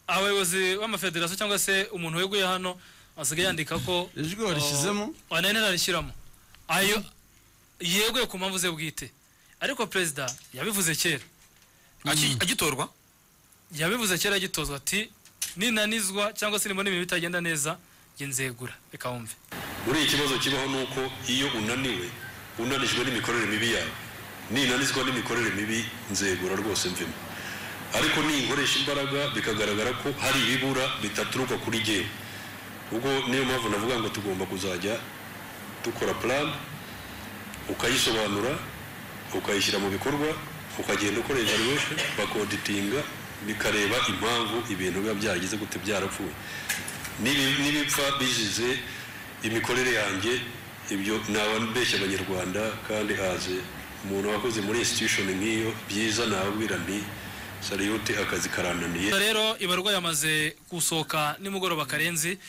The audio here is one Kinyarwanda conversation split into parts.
umuyobozi w'amafederasiyo cyangwa se umuntu weguye hano asigaye yandika ko ijwi warishyizemo wanene ararishyiramo ayo yeguye ku mpamvu ze bwite ariko perezida yabivuze kera Aki- agitorwa yabivuze kera agitozwa ati ninanizwa cyangwa se nimbona ibintu bitagenda neza njye nzegura reka wumve buriya ikibazo kibaho ni uko iyo unaniwe unanijwe n'imikorere mibi yawe ninanizwa n'imikorere mibi nzegura rwose mvemo ariko ninkoresha imbaraga bikagaragara ko hari ibibura bidaturuka kuri jyewe ubwo niyo mpamvu navuga ngo tugomba kuzajya dukora plan ukayisobanura ukayishyira mu bikorwa ukagenda ukora evaluation bakoditinga bikareba impamvu ibintu biba byaragize gute byarapfuye N'ibi- n'ibipfa bizize imikorere yanjye ibyo ntabeshya abanyarwanda kandi haze umuntu wakoze muri institution nk'iyo byiza nababwira nti sariyute akazi karananiye Gusa rero ibarwa yamaze gusohoka nimugoroba karenzi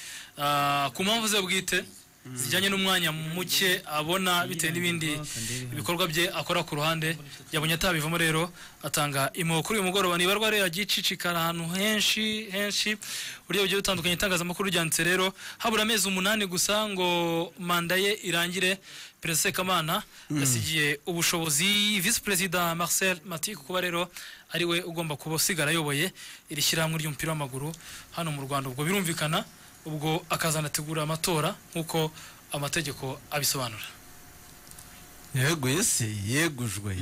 ah, ku mpamvu ze bwite zijyanye n'umwanya muke abona bitewe n'ibindi ibikorwa bye akora ku ruhande yabonye atabivamo rero atanga impuhwe kuri uyu mugoroba nibarwa rero yagiye icicikara ahantu henshi henshi uburyo bugiye butandukanye itangazamakuru ryanditse rero habura amezi umunani gusa ngo manda ye irangire perezida sekamana yasigiye ubushobozi visi perezida marcel matiku kuba rero ari we ugomba kuba usigara ayoboye iri shyirahamwe ry'umupira w'amaguru hano mu rwanda ubwo birumvikana ubwo akazanategura amatora nk'uko amategeko abisobanura yeguye se yegujwe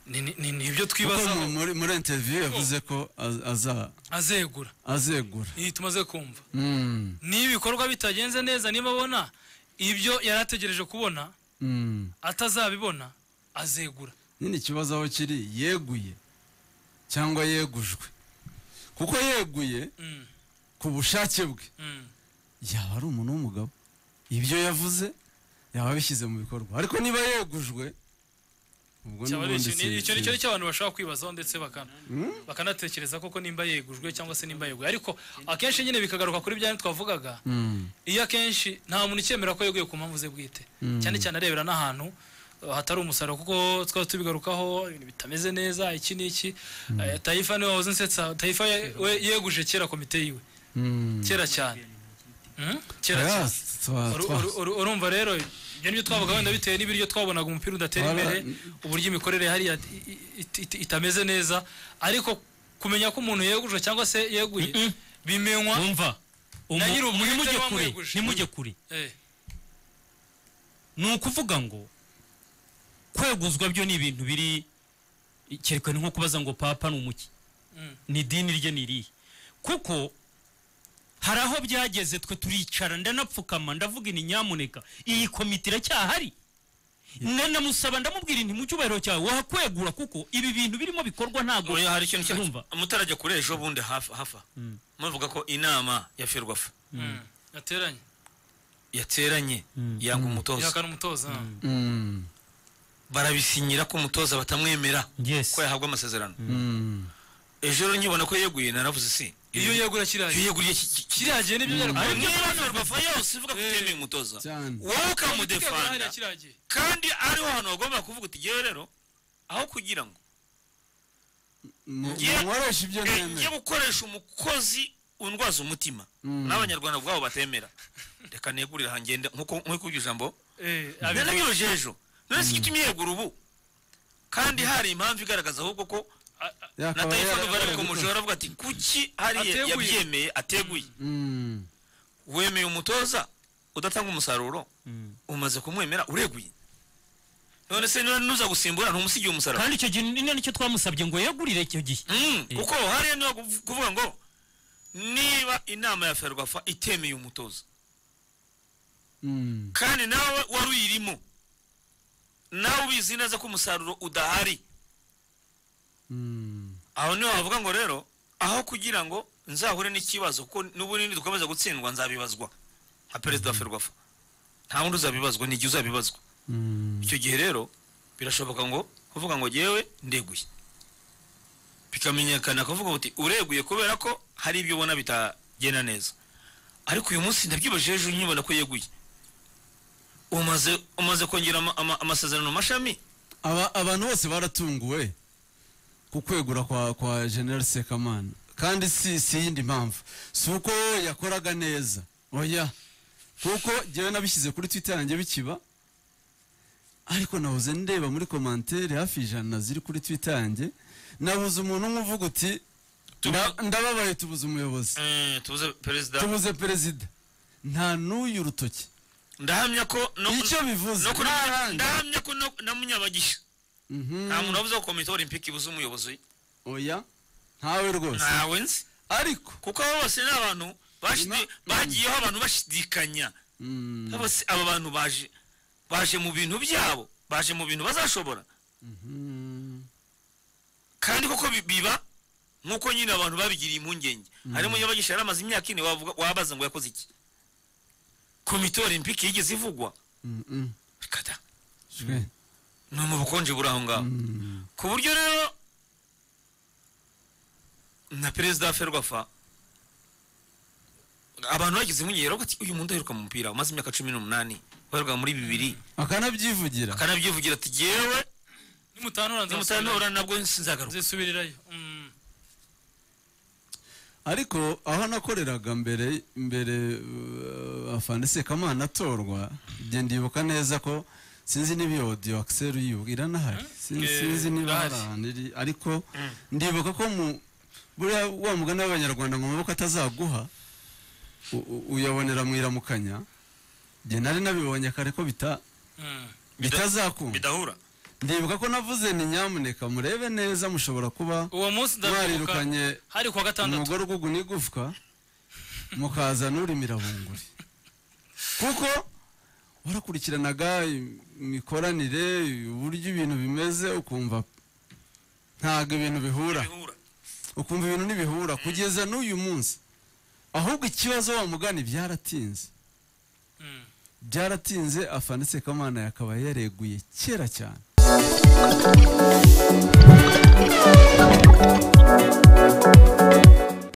Ni- ni- ni ni ibyo kuko twibaza mu- muri muri interview yavuze ko az- aza- azegura azegura iyi tumaze kumva Mm, n'ibikorwa bitagenze neza niba abona ibyo yari ategereje kubona mm. atazabibona azegura nyine ikibazo aho kiri yeguye cyangwa yegujwe kuko yeguye Mm, ku bushake bwe mm. yaba ari umuntu w'umugabo ibyo yavuze yaba abishyize mu bikorwa ariko niba yegujwe ubwo Cyaba ari n'ubundi ikintu- si- icyo ni cyo si- nicyo abantu bashobora kwibazaho ndetse bakana- bakanatekereza koko nimba yegujwe cyangwa se nimba yeguye ariko akenshi nyine bikagaruka kuri bya twavugaga Mm, iyo akenshi nta muntu ukemera ko yeguye ku mpamvu ze bwite Mm. cyane cyane arebera n'ahantu uh, hatari umusaruro kuko twari tubigarukaho ibintu bitameze neza iki n'iki Eh, tayifa niwe wahoze unsetsa tayifa ye- we yeguje kera komite yiwe mm. kera cyane Mm? kera cyane Yes, twa- Uru- twa- uru- uru- urumva rero ibyo nibyo twavuga wenda bitewe n'ibiryo twabonaga umupira udatera Twara- imbere uburyo imikorere hariya i- i- i- itameze neza ariko kumenya ko umuntu yeguje cyangwa se yeguye bimenywa wumva umu- Na nyiri umu- ubwite nimujye niwe kure wamweguje. nimujye kure Eh, ni ukuvuga ngo kweguzwa byo ni ibintu biri cyerekana nko kubaza ngo papa ni umuki Mm. ni idini rye ni irihe kuko hari aho byageze twe turicara ndanapfukama ndavuga ini nyamuneka iyi komite iracyahari ndanamusaba ndamubwira inti mu cyubahiro cyawe wahakwegura kuko ibi bintu birimo bikorwa ntabwo oya hari ikintu urumva cyumva mutarajya kure ejo bundi hafa hafa muvuga ko inama ya ferwafa mm, yateranye yateranye yanga umutoza ihakana umutoza Mm, barabisinyira ko umutoza batamwemera yes ko yahabwa amasezerano mm. ejo rero nkibona ko yeguye naravuze si iyo yegura kiriya iyo yeguriye ki- ki- kiriya gihe nibyo byari Ariko kuba- niba ferwafa yose ivuga ko itemeye umutoza cyane wowe Yegura ukamudefanda hariya kiriya gihe. kandi ariho hantu wagomba kuvuga uti ngewe rero aho kugira ngo Mu- Ngiye- muwareshe ibyo njye nemera gukoresha umukozi undwaza umutima Mm. n'abanyarwanda ubwabo batemera reka negurire hangende nkuko nkuko iryo jambo Eh, abivuga. nanabiroje ejo none si igitumye yegura ubu kandi hari impamvu igaragaza ahubwo ko na Yakaba yara- telefone bari yaragukoze. kumujora aravuga ati kuki hariya Ateguye. yabyemeye ateguye Mm, wemeye umutoza udatanga umusaruro umaze kumwemera ureguye none se niba nuza gusimbura ntumusigiye umusaruro kandi icyo gihe ni ni nicyo twamusabye ngo yegurire icyo gihe Mm, Eh. kuko hariya niho kuv- kuvuga ngo niba inama ya ferwafa itemeye umutoza mm, kandi nawe wari uyirimo nawe ubizi neza ko umusaruro udahari mm. aho niho wavuga ngo rero aho kugira ngo nzahure n'ikibazo kuko n'ubunini dukomeza gutsindwa nzabibazwa nka perezida wa ferwafa nta wundi uzabibazwa ni igihe uzabibazwa Mm. icyo gihe rero birashoboka ngo kuvuga ngo yewe ndeguye bikamenyekana kuvuga uti ureguye kubera ko hari ibyo ubona bitagenda neza ariko uyu munsi ndabyibaje ejo nkibona ko yeguye umaze umaze kongera ama- ama- amasezerano mashami Aba- abantu bose baratunguwe ku kwegura kwa kwa general sekamana kandi si si iyindi mpamvu si uko yakoraga neza oya kuko njyewe nabishyize kuri twita yanjye bikiba ariko nahoze ndeba muri komantere hafi ijana ziri kuri twita yanjye nabuze umuntu umwe uvuga uti Tubu- "Nda- ndababaye tubuze umuyobozi Eh, tubuze perezida tubuze perezida nta n'uyu rutoki ndahamya ko no ku- icyo bivuze no kuri ntaranga. ndahamya ko no- na munyabagisha Mhm. nta muntu wavuze ko komite olympique ibuze umuyobozi oya ntawe rwose ntawe nzi ariko kuko abo bose ni abantu bashidi- Ima- bagiyeho abantu bashidikanya Mm, bose aba bantu baje baje mu bintu byabo baje mu bintu bazashobora mhm. kandi koko bi- biba nk'uko nyine abantu babigiriye impungenge hari munyabagisha yari amaze imyaka ine wavuga- wabaza ngo yakoze iki komite olympique yigeze ivugwa Mm, mm. reka da Jwe. ni mu bukonje buri aho ngaho Mm. ku buryo rero na perezida wa ferwafa abantu bagize impungenge baravuga ati uyu muntu aheruka mu mupira umaze imyaka cumi n'umunani waheruka muri bibiri akanabyivugira akanabyivugira ati jyewe nimutanura nzasubirayo nimutanura nabwo sinzagaruka nzisubirirayo Mm. ariko aho nakoreraga mbere mbere uh, afande sekamana atorwa ibyo ndibuka neza ko sinzi niba iyo audio axel yibu iranahari sinzi, Eh, sinzi niba hari irahari. ahantu iri ariko ndibuka ko mu buriya wa mugani w'abanyarwanda ngo amaboko atazaguha u- u- uyabonera mu iramukanya njye nari nabibonye kare ko bita Mm. bitazakunda bidahura ndibuka ko navuze ni nyamuneka murebe neza mushobora kuba uwo munsi ndabyibuka mwarirukanye hari kuwa gatandatu umugore ugugu n'igufwa mukaza n'urimira bunguri kuko warakurikiranaga imikoranire uburyo ibintu bimeze ukumva ntabwo ibintu bihura bidahura ukumva ibintu ntibihura kugeza n'uyu munsi ahubwo ikibazo wamugani byaratinze Mm. byaratinze afanitse kamana yakaba yareguye kera cyane